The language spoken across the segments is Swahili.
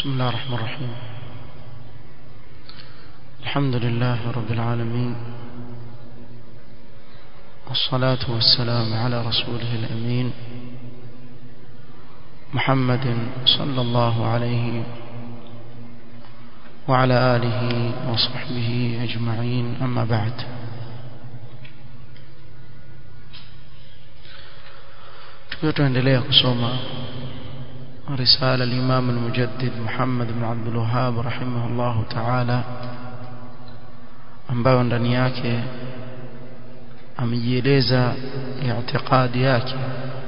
بسم الله الرحمن الرحيم الحمد لله رب العالمين والصلاة والسلام على رسوله الأمين محمد صلى الله عليه وعلى آله وصحبه أجمعين أما بعد tukiendelea kusoma رسالة الإمام المجدد محمد بن عبد الوهاب رحمه الله تعالى ambayo ndani yake amejieleza i'tiqadi yake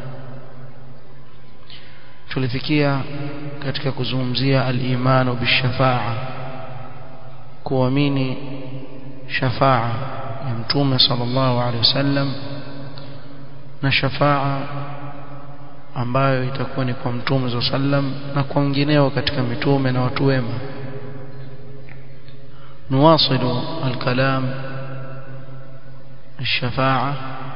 tulifikia katika kuzungumzia al-imanu bishafa'a kuamini shafa'a ya mtume sallallahu alaihi wasallam na shafa'a ambayo itakuwa ni kwa mtume sallam na kwa wengineo katika mitume na watu wema نواصل الكلام الشفاعة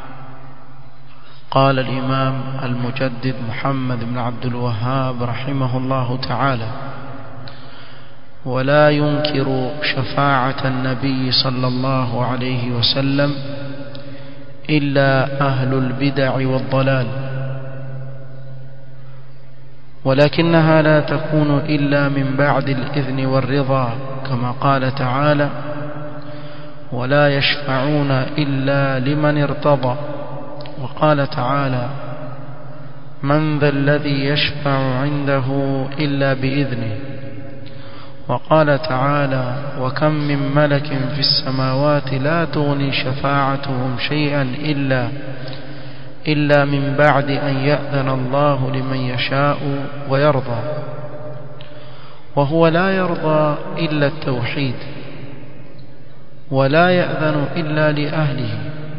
قال الإمام المجدد محمد بن عبد الوهاب رحمه الله تعالى ولا ينكر شفاعة النبي صلى الله عليه وسلم إلا أهل البدع والضلال ولكنها لا تكون إلا من بعد الإذن والرضا كما قال تعالى ولا يشفعون إلا لمن ارتضى وقال تعالى من ذا الذي يشفع عنده إلا بإذنه وقال تعالى وكم من ملك في السماوات لا تغني شفاعتهم شيئا إلا إلا من بعد أن يأذن الله لمن يشاء ويرضى وهو لا يرضى إلا التوحيد ولا يأذن إلا لأهله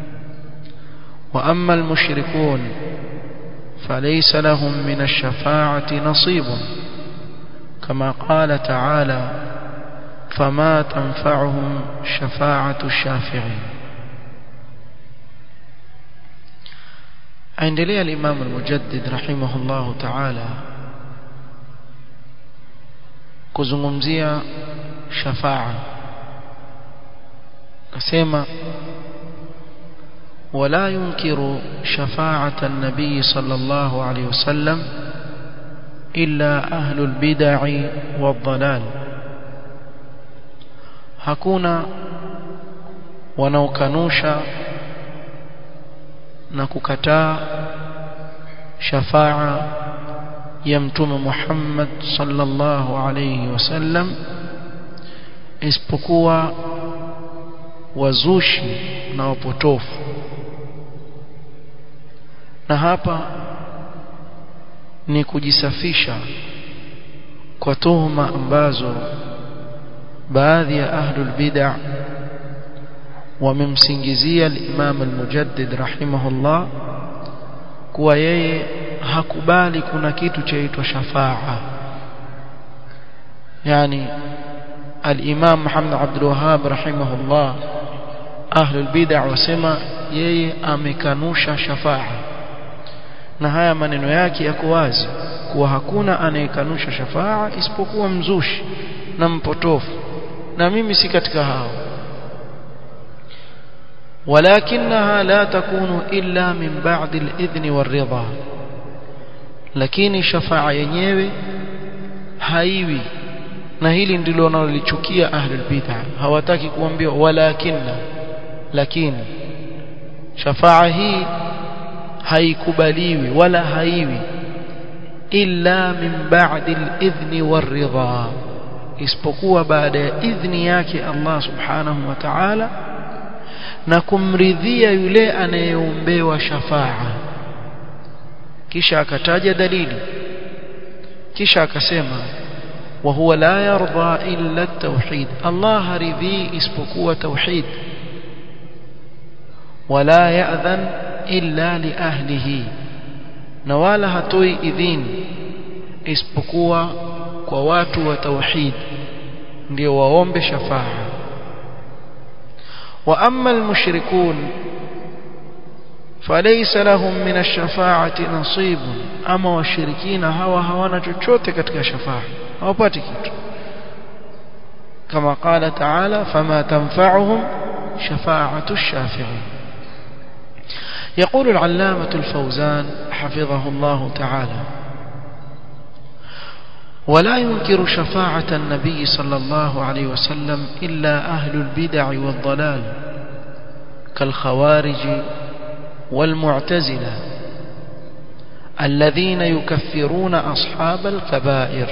وأما المشركون فليس لهم من الشفاعة نصيب كما قال تعالى فما تنفعهم شفاعة الشافعين aendelea al-Imam al-Mujaddid rahimahullahu ta'ala kuzungumzia shafa'a akasema ولا ينكر شفاعة النبي صلى الله عليه وسلم إلا أهل البدع والضلال hakuna wanaokanusha na kukataa shafaa ya mtume Muhammad sallallahu alayhi wasallam isipokuwa wazushi na wapotofu na hapa ni kujisafisha kwa tuhuma ambazo baadhi ya ahlul bid'ah wamemsingizia al-Imam al-Mujaddid rahimahullah kuwa yeye hakubali kuna kitu chaitwa shafaa yani al-Imam Muhammad Abdul Wahhab rahimahullah ahlul bid'ah wasema yeye amekanusha shafaa na haya maneno yake yako wazi kuwa hakuna anayekanusha shafaa isipokuwa mzushi na mpotofu na mimi si katika hao ولكنها لا تكون إلا من بعد الإذن والرضا lakini shafaa yenyewe haiwi na hili ndilo wanalolichukia ahlul bid'ah hawataki kuambiwa walakinna lakini shafaa hii haikubaliwi wala haiwi illa min ba'di al-idhni war-ridha isipokuwa baada ya idhni yake Allah subhanahu wa ta'ala na kumridhia yule anayeombewa shafaa kisha akataja dalili kisha akasema wa huwa la yarda illa at-tauhid Allah haridhi isipokuwa tauhid wala ya'dhan illa li ahlihi na wala hatoi idhini isipokuwa kwa watu wa tauhid ndio waombe shafaa واما المشركون فليس لهم من الشفاعة نصيب أما والشركين هوا هوانا chochote katika shafa'a hawapati kitu كما قال تعالى فما تنفعهم شفاعة الشافعين يقول العلامة الفوزان حفظه الله تعالى ولا ينكر شفاعة النبي صلى الله عليه وسلم إلا أهل البدع والضلال كالخوارج والمعتزلة الذين يكفرون أصحاب الكبائر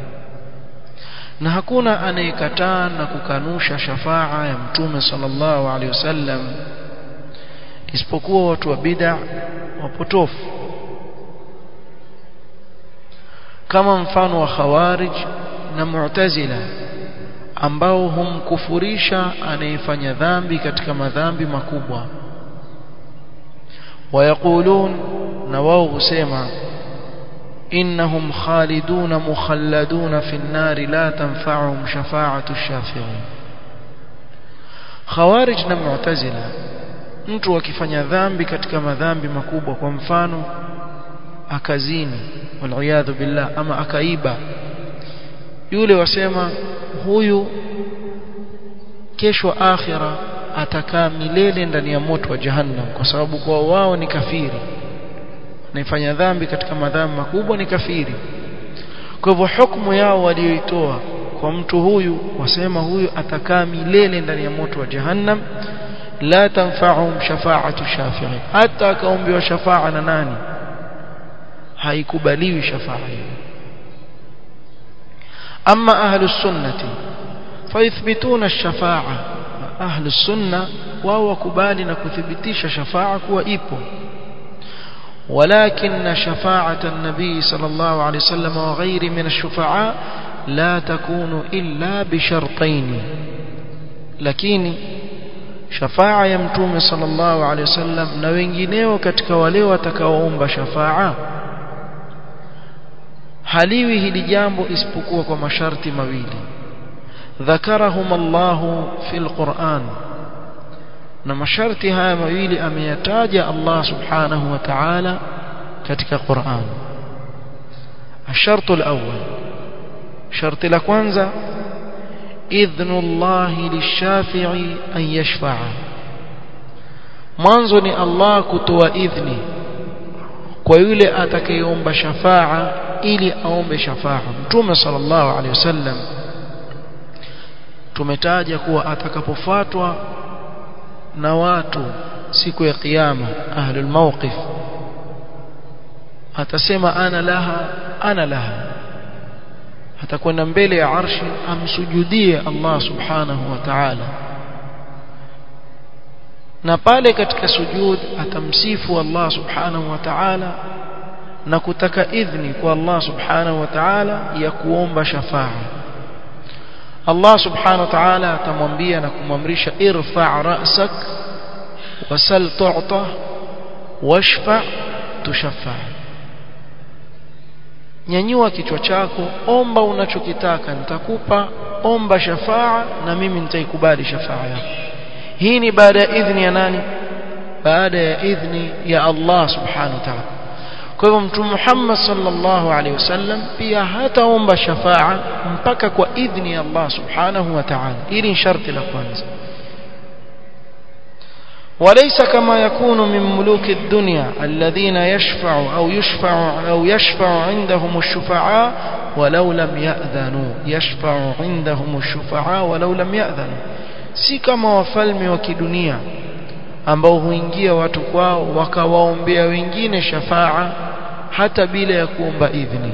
na hakuna anayekataa na kukanusha shafaa ya mtume sallallahu alaihi wasallam isipokuwa watu wa bid'a wapotofu kama mfano wa khawarij na mu'tazila ambao humkufurisha anayefanya dhambi katika madhambi makubwa ويقولون نواو سيما إنهم خالدون مخلدون في النار لا تنفعهم شفاعة الشافعين خوارج na mu'tazila mtu akifanya dhambi katika madhambi makubwa kwa mfano akazini waliyadhu billah ama akaiba yule wasema huyu kesho akhira atakaa milele ndani ya moto wa jahannam kwa sababu kwa wao ni kafiri anayefanya dhambi katika madhambi makubwa ni kafiri kwa hivyo hukumu yao walioitoa kwa mtu huyu wasema huyu atakaa milele ndani ya moto wa jahannam la tanfa'uhum shafa'atu shafi'i hata akaombewa shafa'a na nani haikubaliwi shafa'a hiyo amma ahlus sunnati fayuthbituna ash-shafa'a ahlus sunna wao wakubali na kuthibitisha shafa'a kuwa ipo ولكن شفاعة النبي صلى الله عليه وسلم وغيره من الشفعاء لا تكون إلا بشرطين لكن شفاعة يمتوم صلى الله عليه وسلم na wengineo katika wale watakaoomba shafa'a haliwi hili jambo isipokuwa kwa masharti mawili ذكرهم الله في القرآن na masharti haya mawili ameyataja Allah subhanahu wa ta'ala katika Qur'an الشرط الأول شرط لكوانزا إذن الله للشافع أن يشفع mwanzo ni Allah kutoa idhni kwa yule atakayeomba shafaa ili aombe shafaa mtume sallallahu alaihi wasallam tumetaja kuwa atakapofuatwa na watu siku ya kiyama ahlul mawqif atasema ana laha ana laha atakwenda mbele ya arshi amsujudie Allah subhanahu wa ta'ala na pale katika sujud atamsifu Allah subhanahu wa ta'ala na kutaka idhni kwa Allah subhanahu wa ta'ala ya kuomba shafaa Allah subhanahu wa ta'ala atamwambia na kumamrisha irfa' ra'sak wasal tu'ta washfa' tushaffa nyanyua kichwa chako omba unachokitaka nitakupa omba shafaa na mimi nitaikubali shafaa yako hii ni baada ya idhni ya nani baada ya idhni ya Allah subhanahu wa ta'ala kwa hivyo mtume Muhammad sallallahu alaihi wasallam pia hataomba shafaa mpaka kwa idhni ya Allah subhanahu wa ta'ala hili ni sharti la kwanza وليس كما يكون من ملوك الدنيا الذين يشفع أو يشفع أو يشفع عندهم الشفعاء ولو لم يأذنوا يشفع عندهم الشفعاء ولو لم يأذنوا si kama wafalme wa kidunia ambao huingia watu kwao wakawaombea wengine shafaa hata bila ya kuomba idhni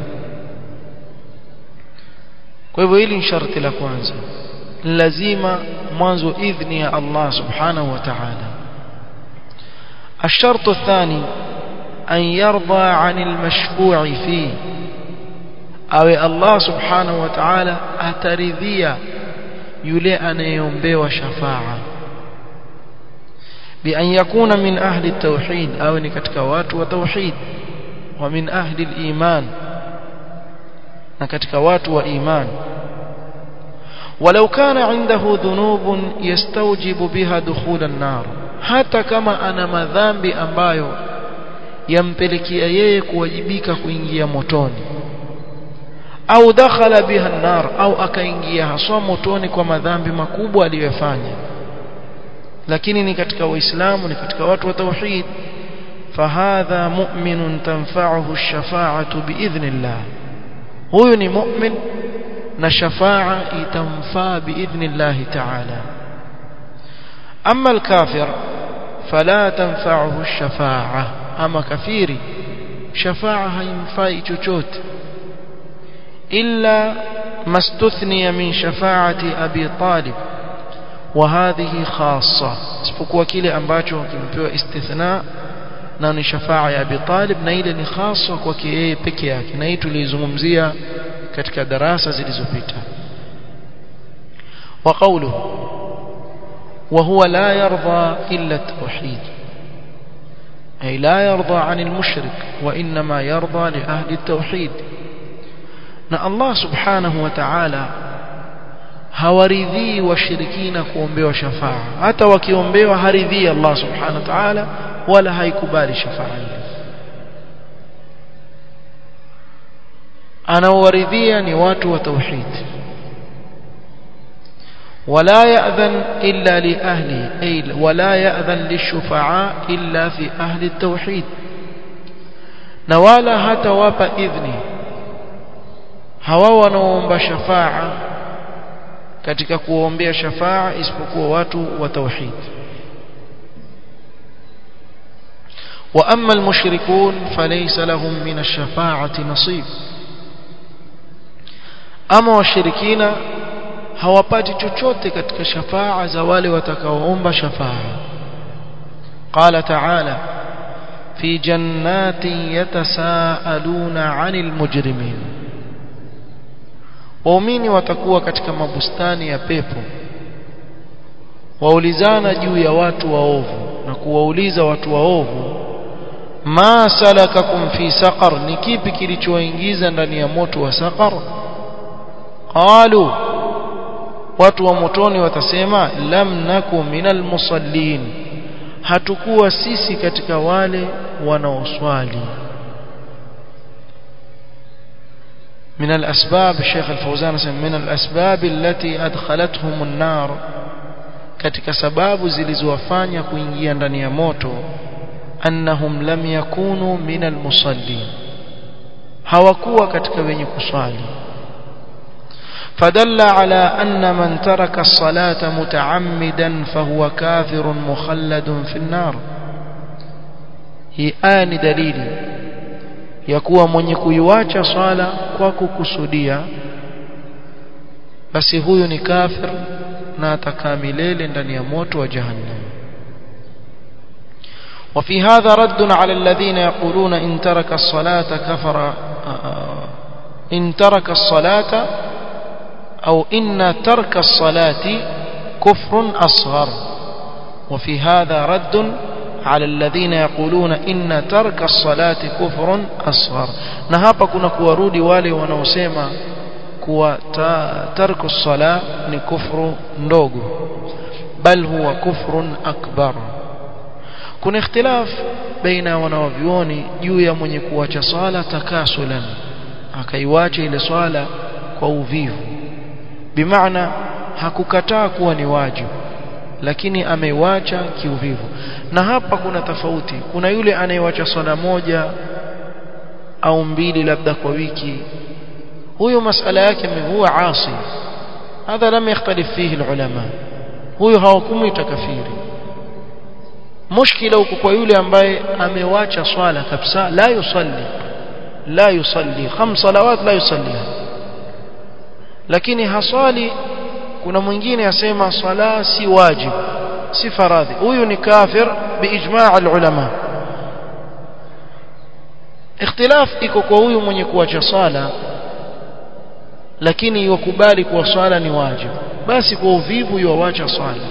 kwa hivyo hili ni sharti la kwanza lazima mwanzo idhni ya Allah subhanahu wa ta'ala الشرط الثاني أن يرضى عن المشفوع فيه أو الله سبحانه وتعالى أترذيا يلي أن ينبي وشفاعة بأن يكون من أهل التوحيد أو نكتكوات وتوحيد ومن أهل الإيمان نكتكوات وإيمان ولو كان عنده ذنوب يستوجب بها دخول النار hata kama ana madhambi ambayo yampelekea yeye kuwajibika kuingia motoni au dakhala biha nar au akaingia haswa motoni kwa madhambi makubwa aliyofanya lakini ni katika waislamu ni katika watu wa tauhid fahadha mu'minun tanfa'uhu ash-shafa'atu biidhnillah huyu ni mu'min na shafa'a itamfaa biidhnillah ta'ala amma al-kafir fala tanfa'uhu ash-shafa'a ama kafiri shafa'a haimfai chochote illa mastuthniya min shafa'ati abi talib وهذه خاصة isipokuwa kile ambacho kimepewa istithna na ni shafaa ya Abi Talib na ile ni khaswa kwake yeye peke yake na hii tulizungumzia katika darasa zilizopita wa qawluhu وهو لا يرضى إلا التوحيد أي لا يرضى عن المشرك وإنما يرضى لأهل التوحيد na Allah subhanahu wa ta'ala hawaridhii washirikina kuombewa shafaa hata wakiombewa haridhii Allah subhanahu wa ta'ala wala haikubali shafaa ile anaowaridhia ni watu wa tauhid ولا يأذن إلا لأهله أي ولا يأذن للشفعاء إلا في أهل التوحيد نوالا حتى وابا إذني hawa wanaoomba shafaa katika kuombea shafaa isipokuwa watu wa tauhid wa amma almushrikun falaysa lahum min ash-shafa'ati nasib ama washirikina hawapati chochote katika shafaa za wale watakaoomba shafaa qala ta'ala fi jannatin yatasaaluna 'anil mujrimin waumini watakuwa katika mabustani ya pepo waulizana juu ya watu waovu na kuwauliza watu waovu ma salakakum fi saqar ni kipi kilichowaingiza ndani ya moto wa saqar qalu watu wa motoni watasema lam naku minal musallin hatukuwa sisi katika wale wanaoswali من الأسباب الشيخ الفوزان من الأسباب التي أدخلتهم النار katika sababu zilizowafanya kuingia ndani ya moto annahum lam yakunu min almusallin hawakuwa katika wenye kuswali fadalla ala anna man taraka as-salata mutaammidan fahuwa kafirun mukhalladun fi an-nar hii aya ni dalili ya kuwa mwenye kuiwacha swala kwa kukusudia basi huyu ni kafir na atakaa milele ndani ya moto wa jahannam وفي هذا رد على الذين يقولون إن ترك الصلاة كفر إن ترك الصلاة أو إن ترك الصلاة كفر أصغر وفي هذا رد على الذين يقولون إن ترك الصلاة كفر أصغر نهابا كنا كوارودي والي ونوسيما كوا ترك الصلاة كفر ndogo بل هو كفر أكبر kuna ikhtilaf baina wanawavyuoni juu ya mwenye kuacha swala takasulan akaiwacha ile swala kwa uvivu bimaana hakukataa kuwa ni wajibu lakini ameiwacha kiuvivu na hapa kuna tofauti kuna yule anayewacha swala moja au mbili labda kwa wiki huyo masala yake huwa asi hadha lam yakhtalif fihi ulama huyo hawakumuita kafiri mushkila uko kwa yule ambaye amewacha swala kabisa la yusalli la yusalli khams salawat la yusalliha lakini haswali kuna mwingine asema swala si wajib si faradhi huyu ni kafir biijma' alulama ikhtilaf iko kwa huyu mwenye kuacha swala lakini yokubali kuwa swala ni wajib basi kwa uvivu yuacha swala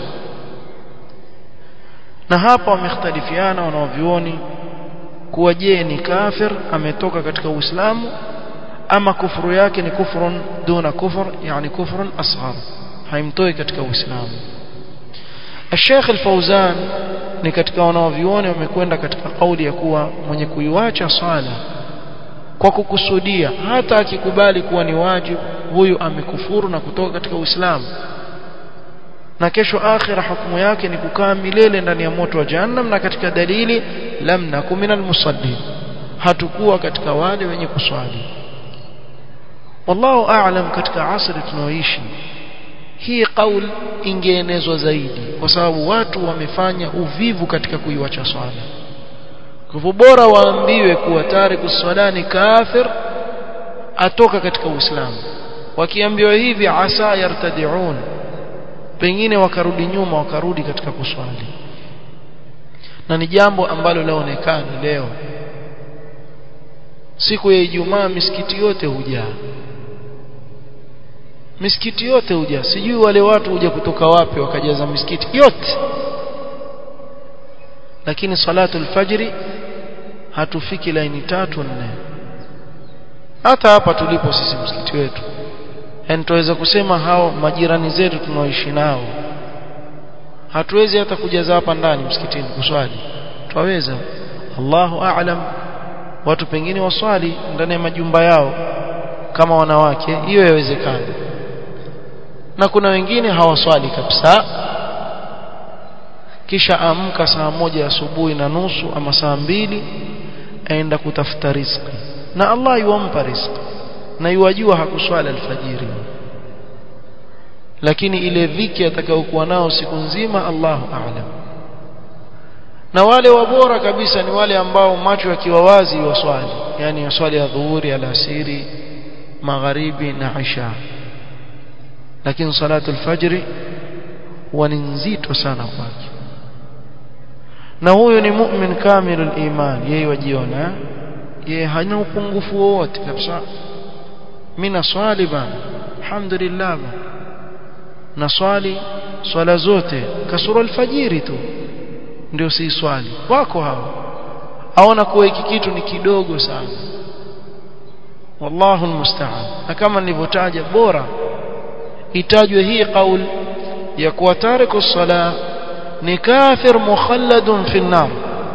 na hapa wamekhtalifiana wanaovioni kuwa je ni kafir ametoka katika uislamu ama kufuru yake ni kufrun duna kufur yani kufrun asghar haimtoi katika uislamu Sheikh Al-Fauzan ni katika wanaovioni wamekwenda katika kauli ya kuwa mwenye kuiwacha swala kwa kukusudia hata akikubali kuwa ni wajibu huyu amekufuru na kutoka katika Uislamu na kesho akhira hukumu yake ni kukaa milele ndani ya moto wa jahannam na katika dalili lam nakum minal musallin hatukuwa katika wale wenye kuswali wallahu a'lam katika asri tunaoishi hii kauli ingeenezwa zaidi kwa sababu watu wamefanya uvivu katika kuiwacha swala kwa hivyo bora waambiwe kuwa tariku swala ni kafir atoka katika uislamu wakiambiwa hivi asa yartadiun pengine wakarudi nyuma wakarudi katika kuswali na ni jambo ambalo laonekana leo siku ya Ijumaa misikiti yote hujaa misikiti yote hujaa sijui wale watu huja kutoka wapi wakajaza misikiti yote lakini salatu alfajri hatufiki laini tatu nne hata hapa tulipo sisi msikiti wetu yani tuweza kusema hao majirani zetu tunaoishi nao hatuwezi hata kujaza hapa ndani msikitini kuswali twaweza Allahu a'lam watu pengine waswali ndani ya majumba yao kama wanawake hiyo yawezekana na kuna wengine hawaswali kabisa kisha amka saa moja asubuhi na nusu ama saa mbili aenda kutafuta riziki na Allah yuampa riziki na yuwajua hakuswali alfajiri lakini ile dhiki atakayokuwa nao siku nzima Allahu a'lam na wale wabora kabisa ni wale ambao macho yakiwa wazi waswali yani waswali ya dhuhuri alasiri magharibi na isha lakini salatu alfajri huwa ni nzito sana kwake na huyo ni mu'min kamilul iman yeye wajiona yeye hana upungufu wowote kabisa mimi naswali bana alhamdulillah bana naswali swala zote kasoro alfajiri tu ndio si swali wako hao aona kuwa hiki kitu ni kidogo sana wallahu almusta'an na kama nilivyotaja bora itajwe hii kaul ya kuwa tariku sala ni kafir mukhalladun fi nar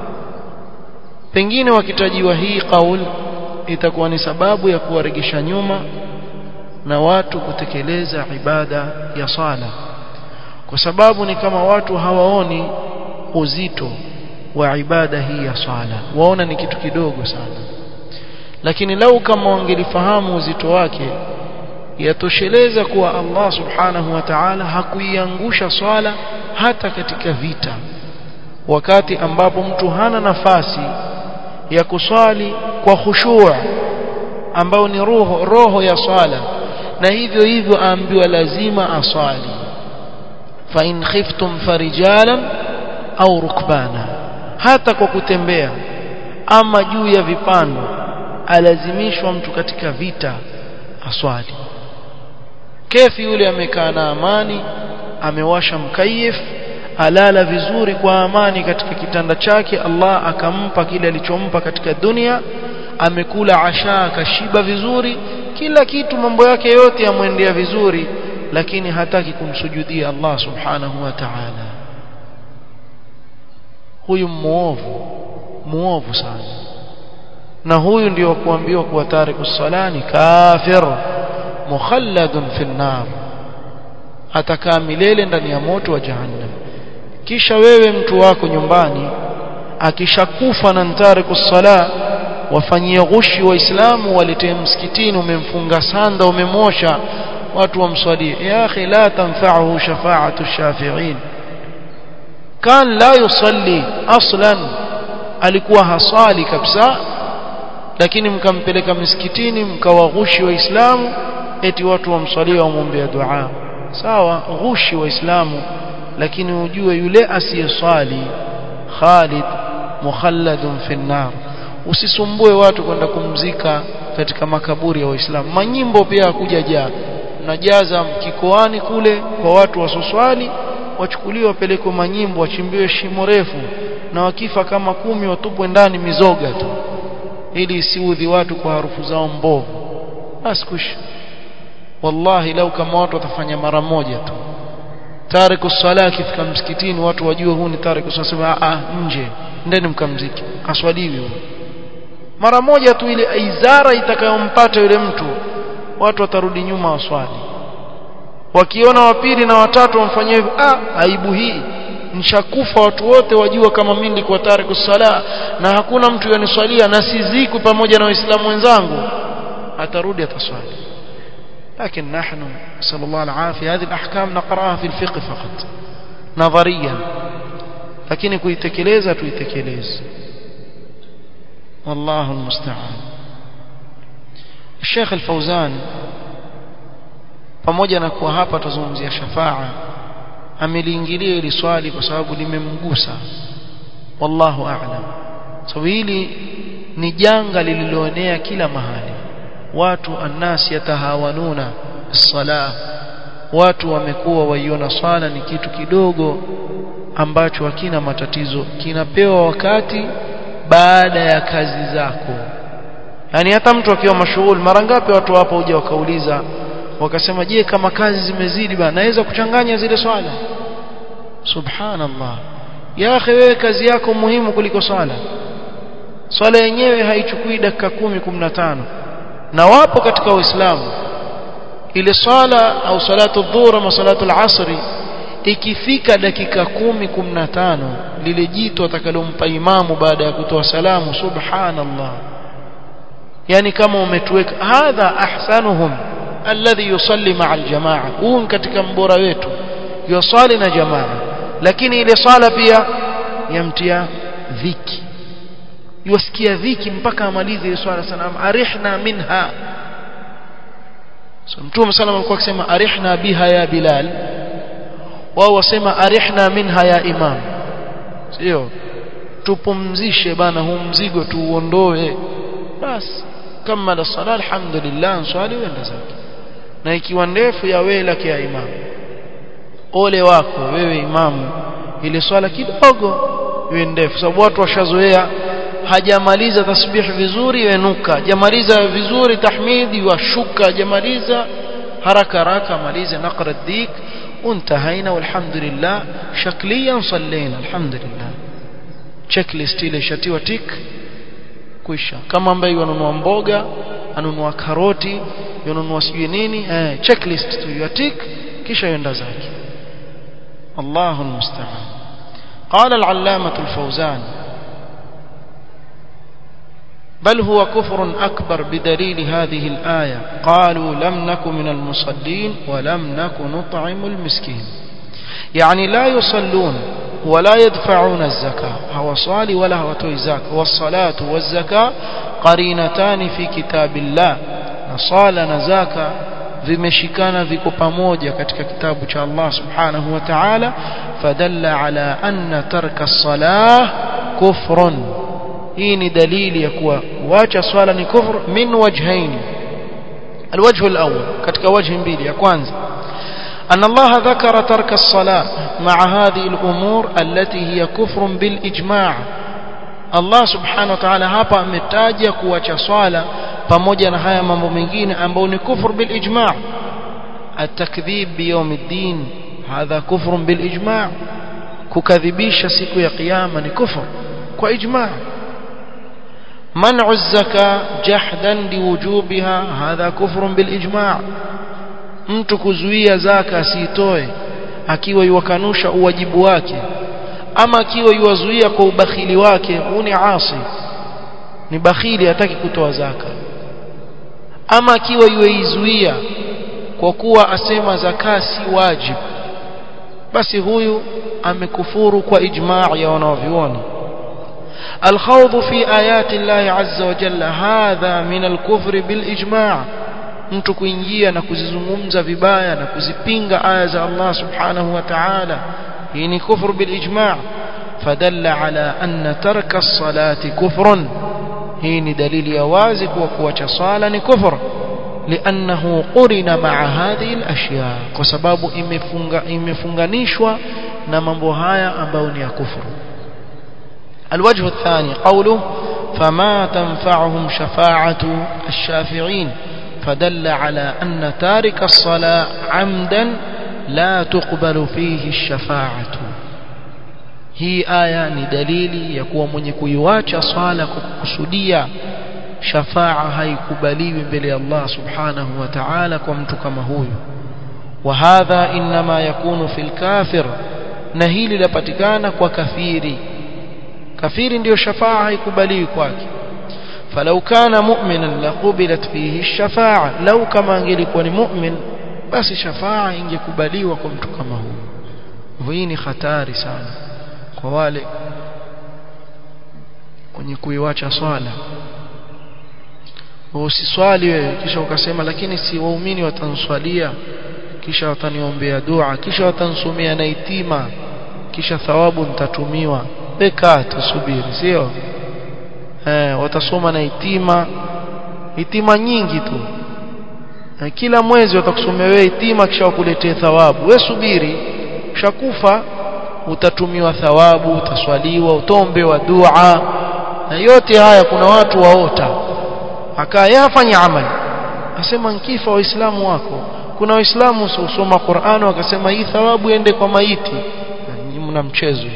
pengine wakitajiwa hii kaul itakuwa ni sababu ya kuwaregesha nyuma na watu kutekeleza ibada ya sala kwa sababu ni kama watu hawaoni uzito wa ibada hii ya sala waona ni kitu kidogo sana lakini lau kama wangelifahamu uzito wake yatosheleza kuwa Allah subhanahu wa ta'ala hakuiangusha swala hata katika vita wakati ambapo mtu hana nafasi ya kuswali kwa khushu' ambao ni roho roho ya swala na hivyo hivyo aambiwa lazima aswali fa in khiftum farijalan au rukbana hata kwa kutembea ama juu ya vipando alazimishwa mtu katika vita aswali kefi yule amekaa na amani amewasha mkayif alala vizuri kwa amani katika kitanda chake Allah akampa kile alichompa katika dunia amekula asha akashiba vizuri kila kitu mambo yake yote yamwendea vizuri lakini hataki kumsujudia Allah subhanahu wa ta'ala huyu muovu muovu sana na huyu ndio kuambiwa kuwa tariku salani kafir mukhalladun fi nar atakaa milele ndani ya moto wa jahannam kisha wewe mtu wako nyumbani akishakufa na tariku sala wafanyie ghushi waislamu waletee msikitini umemfunga sanda umemosha watu wamswalie ya akhi la tanfa'uhu shafa'atu shafi'in kan la yusalli aslan alikuwa hasali kabisa lakini mkampeleka misikitini mkawaghushi waislamu eti watu wamswalia wamwombea dua sawa ghushi waislamu lakini ujue yule asiyeswali Khalid mukhalladun fi nar usisumbue watu kwenda kumzika katika makaburi ya waislamu manyimbo pia kuja jaa najaza kikoani kule kwa watu wasoswali wachukuliwe wapelekwe manyimbo wachimbiwe shimo refu na wakifa kama kumi watupwe ndani mizoga tu ili isiudhi watu kwa harufu zao mbovu basi kush wallahi lau kama watu watafanya mara moja tu tariku sala akifika msikitini watu wajue huu ni tariku sala sema ah nje ndeni mkamziki aswaliwi huyo mara moja tu ile aizara itakayompata yule mtu watu watarudi nyuma waswali wakiona wa pili na watatu wamfanyia hivyo ah aibu hii nishakufa watu wote wajua kama mimi nilikuwa tariku sala na hakuna mtu yaniswalia na sizikwi pamoja na waislamu wenzangu atarudi ataswali لكن نحن نسأل الله العافية هذه الأحكام نقرأها في الفقه فقط نظريا لكن كويتكليزا تويتكليز والله المستعان الشيخ الفوزان pamoja na kuwa hapa tuzungumzia shafaa ameliingilia hili swali kwa sababu limemgusa wallahu a'lam sababu hili ni janga lililoenea kila mahali watu annas yatahawanuna sala watu wamekuwa waiona swala ni kitu kidogo ambacho hakina matatizo kinapewa wakati baada ya kazi zako yani hata mtu akiwa mashughuli mara ngapi watu hapo huja wakauliza wakasema je kama kazi zimezidi bana naweza kuchanganya zile swala subhanallah ya akhi wewe kazi yako muhimu kuliko swala swala yenyewe haichukui dakika kumi kumi na tano na wapo katika uislamu ile swala au salatu dhuhur ama salatu al-asri ikifika dakika kumi kumi na tano lile jitu atakalompa imamu baada ya kutoa salamu subhanallah yani kama umetuweka hadha ahsanuhum alladhi yusalli ma'a aljamaa huu katika mbora wetu yusali na jamaa lakini ile swala pia yamtia dhiki yusikia dhiki mpaka amalize ile swala sana arihna minha so mtume sallallahu alikuwa akisema arihna biha ya bilal wao wasema arihna minha ya imam sio tupumzishe bana huu mzigo tuuondoe basi kama la sala alhamdulillah swali wenda zake na ikiwa ndefu ya wewe lake ya imam ole wako wewe imamu ile swala kidogo iwe ndefu sababu watu washazoea hajamaliza tasbih vizuri yenuka hajamaliza vizuri tahmidi washuka hajamaliza haraka haraka maliza naqra dik untahaina walhamdulillah shakliyan sallayna alhamdulillah checklist ile shatiwa tik kuisha kama ambaye yanunua mboga anunua karoti yanunua sijui nini eh checklist tu ya tik kisha yenda zake Allahu almusta'an قال العلامة الفوزان بل هو كفر أكبر بدليل هذه الآية قالوا لم نك من المصلين ولم نك نطعم المسكين يعني لا يصلون ولا يدفعون الزكاة هو صالي ولا هو تويزاك والصلاة والزكاة قرينتان في كتاب الله نصال نزاك vimeshikana viko pamoja katika kitabu cha Allah subhanahu wa ta'ala fadalla ala anna tarka as-salah kufrun hii ni dalili ya kuwa kuacha swala ni kufr min wajhain alwajh alawwal katika wajhi mbili ya kwanza أن الله ذكر ترك الصلاة مع هذه الأمور التي هي كفر بالإجماع الله سبحانه وتعالى hapa ametaja kuacha swala pamoja na haya mambo mengine ambayo ni kufur bil ijma' at-takdhib bi yawm ad-din hadha kufr bil ijma' kukadhibisha siku ya kiyama ni kufur kwa ijma' منع الزكاة جحدا لوجوبها هذا كفر بالإجماع mtu kuzuia zaka asitoe akiwa yuwakanusha uwajibu wake ama akiwa yuwazuia kwa ubakhili wake huu ni asi ni bakhili hataki kutoa zaka ama akiwa yuizuia kwa kuwa asema zaka si wajibu basi huyu amekufuru kwa ijmaa ya wanavyuoni الخوض في آيات الله عز وجل هذا من الكفر بالإجماع mtu kuingia na kuzizungumza vibaya na kuzipinga aya za Allah subhanahu wa ta'ala hii ni kufru bil ijma' fadalla ala anna tarka as-salati kufrun hii ni dalili ya wazi kuwa kuacha sala ni kufr لانه قرن مع هذه الاشياء kwa sababu imefunga imefunganishwa na mambo haya ambayo ni ya kufru الوجه الثاني قوله فما تنفعهم شفاعة الشافعين فدل على أن تارك الصلاة عمدا لا تقبل فيه الشفاعة hii aya ni dalili ya kuwa mwenye kuiwacha swala kwa kukusudia shafaa haikubaliwi mbele ya Allah subhanahu wa ta'ala kwa mtu kama huyu wa hadha inma yakunu fil kafir na hili lapatikana kwa kafiri kafiri ndiyo shafaa haikubaliwi kwake falau kana mu'minan laqubilat fihi ash-shafa'a lau kama angelikuwa ni mu'min basi shafaa ingekubaliwa kwa mtu kama huyu hii ni hatari sana kwa wale wenye kuiwacha swala usiswali wewe kisha ukasema lakini si waumini watanswalia kisha wataniombea dua kisha watansomea na itima kisha thawabu nitatumiwa peka tusubiri sio eh watasoma na itima itima nyingi tu na kila mwezi watakusomea wewe itima kisha wakuletee thawabu wewe subiri ushakufa utatumiwa thawabu utaswaliwa utombewa dua na yote haya kuna watu waota akayafanya amali asema nkifa waislamu wako kuna waislamu usoma Qur'an wakasema hii thawabu ende kwa maiti mna mchezo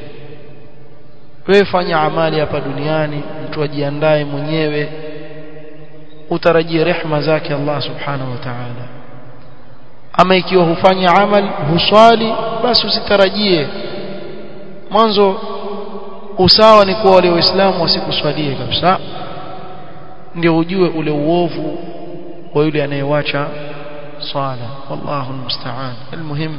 wewe fanya amali hapa duniani mtu ajiandae mwenyewe utarajie rehma zake Allah subhanahu wa ta'ala ama ikiwa hufanya amal huswali basi usitarajie mwanzo usawa ni kwa wale waislamu wasikuswalie kabisa ndio ujue ule uovu wa yule anayewacha swala wallahu almusta'an almuhim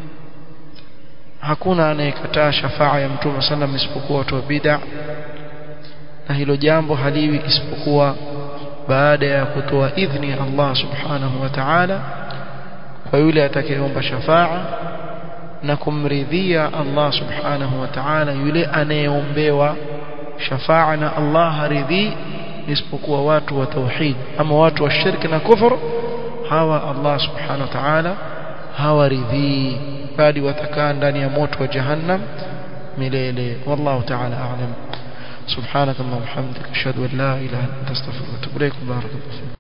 hakuna anayekataa shafaa ya mtume sallam isipokuwa watu wa bid'a na hilo jambo haliwi isipokuwa baada ya kutoa idhni Allah subhanahu wa ta'ala kwa yule atakayeomba shafaa na kumridhia Allah subhanahu wa ta'ala yule anayeombewa shafaa na Allah haridhi isipokuwa watu wa tauhid ama watu wa shirki na kufur hawa Allah subhanahu wa ta'ala hawaridhi bali watakaa ndani ya moto wa jahannam milele wallahu ta'ala a'lam سبحانك اللهم وبحمدك اشهد ان لا اله الا انت استغفرك واتوب اليك بارك الله فيك